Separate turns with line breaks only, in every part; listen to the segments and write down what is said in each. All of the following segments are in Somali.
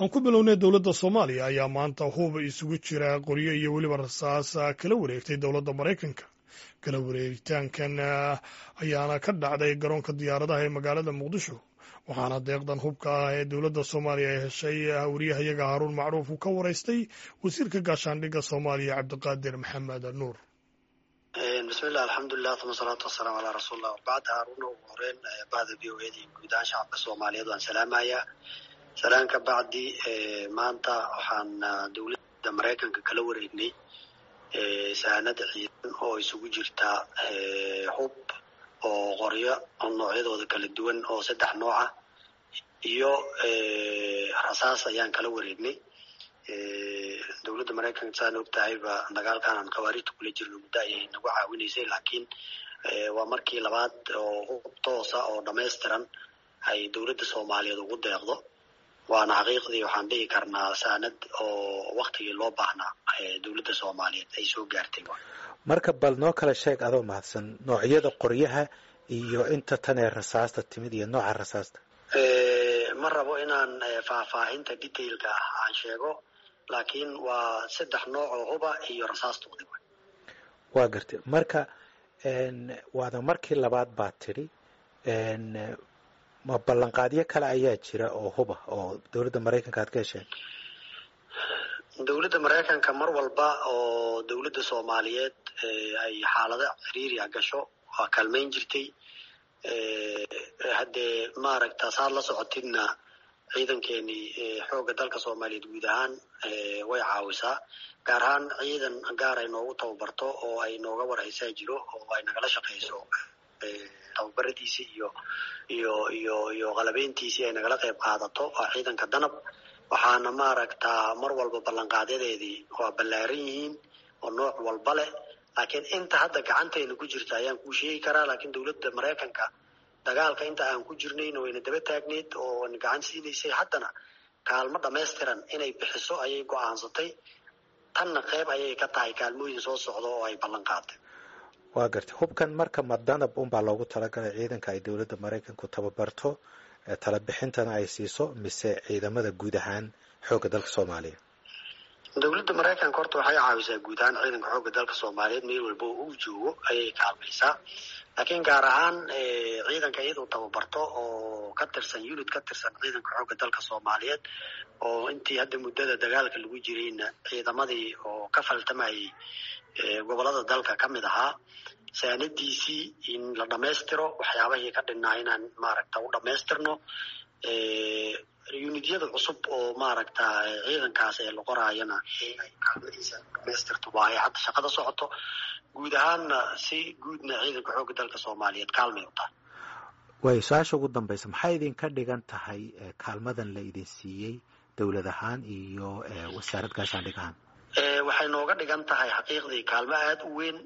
aan ku bilownay dowladda soomaaliya ayaa maanta huba isugu jira qoryo iyo weliba rasaas kala wareegtay dowladda maraykanka kala wareegitaankan ayaana ka dhacday garoonka diyaaradaha ee magaalada muqdisho waxaana deeqdan hubka ah ee dowladda soomaaliya ay heshay wariyahayaga haaruun macruuf uu ka waraystay wasiirka gaashaandhigga soomaaliya cabdiqaadir maxamed nuur
bismillahi alxamdulilah uma salaatu wasalaamu calaa rasuulillah wabacd haaruuna ugu horeyn bahda v o eda iyo guud ahaan shacabka soomaaliyeed waan salaamayaa salaan ka bacdi maanta waxaan dowladda maraykanka kala wareegnay sahanada ciidan oo isugu jirta hub oo qoryo noocyadooda kala duwan oo saddex nooca iyo rasaas ayaan kala wareegnay dowladda maraykanka saan og tahayba dagaalkan aan khawaarijta kula jirno muddo ayay nagu caawinaysay laakiin waa markii labaad oo hub toosa oo dhamaystiran ay dowladda soomaaliyeed ugu deeqdo waana xaqiiqdii waxaan dhihi karnaa saanad oo waktigii loo baahnaa dowladda soomaaliyeed ay soo gaartay
marka bal noo kala sheeg adoo mahadsan noocyada qoryaha iyo inta tan ee rasaasta timid iyo nooca rasaasta
ma rabo inaan faahfaahinta detailka ah aan sheego laakiin waa saddex nooc oo huba iyo rasaastoodi
waa gartay marka waada markii labaad baa tidhi ma ballanqaadyo kale ayaa jira oo huba oo dowladda maraykanka aad ka hesheen
dowladda maraykanka mar walba oo dowladda soomaaliyeed ay xaalado ciriiriya gasho waa kaalmayn jirtay haddee maaragta saad la socotidna ciidankeenii xoogga dalka soomaaliyeed guud ahaan way caawisaa gaar ahaan ciidan gaar ay noogu tababarto oo ay nooga warhaysaa jiro oo ay nagala shaqayso tababaradiisii iyo iyo iyo iyo qalabeyntiisii ay nagala qayb qaadato waa ciidanka danab waxaana maaragtaa mar walba ballanqaadyadeedii waa ballaaran yihiin oo nooc walba leh laakiin inta hadda gacantayna ku jirta ayaan kuu sheegi karaa laakiin dowladda maraykanka dagaalka inta aan ku jirnayna wayna daba taagneyd oo na gacan siinaysay haddana kaalmo dhamaystiran inay bixiso ayay go-aansatay tanna qeyb ayay ka tahay kaalmooyin soo socda oo ay ballan qaaday
waa gartay hubkan marka ma danab unbaa loogu talagalay ciidanka ay dowladda maraykanku tababarto tala bixintana ay siiso mise ciidamada guud ahaan xoogga dalka soomaaliya
dowladda maraykanka horta waxay caawisaa guud ahaan ciidanka xoogga dalka soomaaliyeed meel walba oo uu joogo ayay kaalmaysaa laakiin gaar ahaan ciidanka iyadoo tababarto oo ka tirsan unit ka tirsan ciidanka xoogga dalka soomaaliyeed oo intii hadda muddada dagaalka lagu jirayna ciidamadii oo ka faltamayay gobolada dalka ka mid ahaa saanadiisii in la dhammaystiro waxyaabahii ka dhinnaa inaan maaragta u dhammaystirno unityada cusub oo maaragta ciidankaas ee la qoraayana ay kaalmadiisa dhamaystirto waa ay hadda shaqada socoto guud ahaanna si guudna ciidanka xoogga dalka soomaaliyeed kaalmay u tahay
way su-aasha ugu dambaysa maxay idinka dhigan tahay kaalmadan la idin siiyey dowlad ahaan iyo wasaarad gaashaandhig ahaan
waxay nooga dhigan tahay xaqiiqdii kaalmo aada u weyn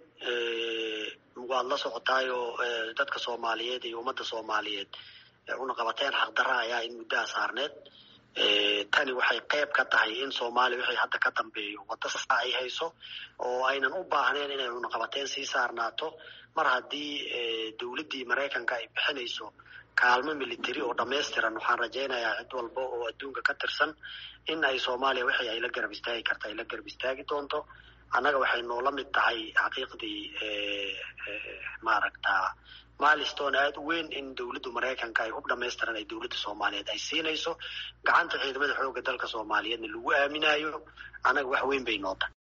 waad la socotaayoo dadka soomaaliyeed iyo ummadda soomaaliyeed una qabateen xaqdarra ayaa in muddaha saarneed tani waxay qayb ka tahay in soomaaliya wixii hadda ka dambeeyo wadda saa ay hayso oo aynan u baahnayn inay cunaqabateen sii saarnaato mar haddii dowladdii maraykanka ay bixinayso kaalmo military oo dhamaystiran waxaan rajaynayaa cid walba oo adduunka ka tirsan in ay soomaaliya wixii ay la garab istaagi karta ay la garab istaagi doonto annaga waxay noola mid tahay xaqiiqdii maaragta milestone aada u weyn in dowladda maraykanka ay hub dhamaystiran ay dowladda soomaaliyeed ay siinayso gacanta ciidamada xoogga dalka soomaaliyeedna lagu aaminayo annaga wax weyn bay noo tahay